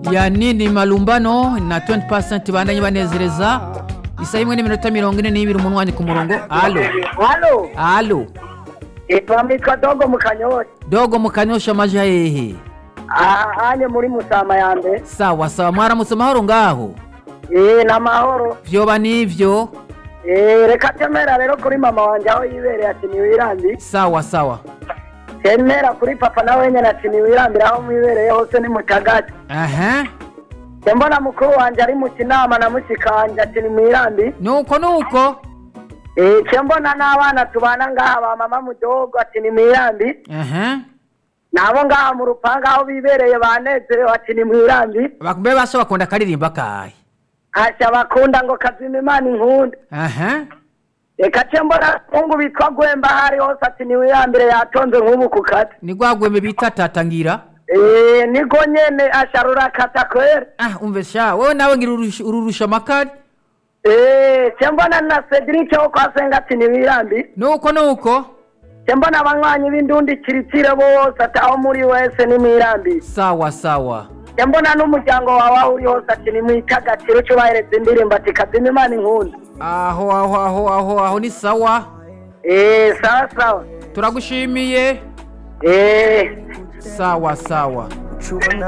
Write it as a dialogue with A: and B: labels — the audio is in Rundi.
A: ya nini malumbano na 20% bandanye banezereza isaha imwe n'iminota mirongo ine n'ibiri umunwanyi ku murongo alo
B: halo
A: alo
B: twamitwa dogo mu kanyosha
A: dogo mukanyosha amaja hehe
B: ahanye muri musama ya mbere
A: sawa sawa mwaramutse amahoro ngaho
B: eh n'amahoro
A: vyoba nivyo
B: eh reka temera rero kuri mama wanje aho yibereye ati niwirandi
A: sawa sawa
B: temera kuri papa nawe nyene ati niwirambira aho mwibereye hose ni mutagati
A: aha
B: mbona mukuru wanje ari mu kinama na mushikanje ati nimwirambi
A: nuko nuko
B: eh mbona n'abana tubana ngaha ba mama mudogo ati nimwirambi
A: aha
B: nabo ngaha mu rupanga aho bibereye banezerewe ati nimwirambi
A: bakumbe basha bakunda akaririmba kahe
B: hasha bakunda ngo kazima imana inkunda
A: aha
B: reka ce mbona mungu bitwa gwemba hari hose ati niwirambire yatonze nk'ubu ku kati
A: ni gwagweme bita tatangira
B: Eh, niko nyene asharura kata kwere
A: ah umve sha wowe nawe ngira urusha- ururusha amakari
B: Eh, ce mbona na Cedric wo kwa senga ati niwirambi
A: nuko nuko
B: ce mbona abanywanyi b'indundi kiritire bose ati aho muri wese nimwirambi
A: sawa sawa
B: ce mbona n'umuryango wawe aho uri hose ati nimwitagatire uco ubahereza indirimbo ati kazima imana inkunda
A: aho aho aho aho aho ni sawa
B: Eh, sawa sawa
A: turagushimiye
B: Eh.
A: sawa sawa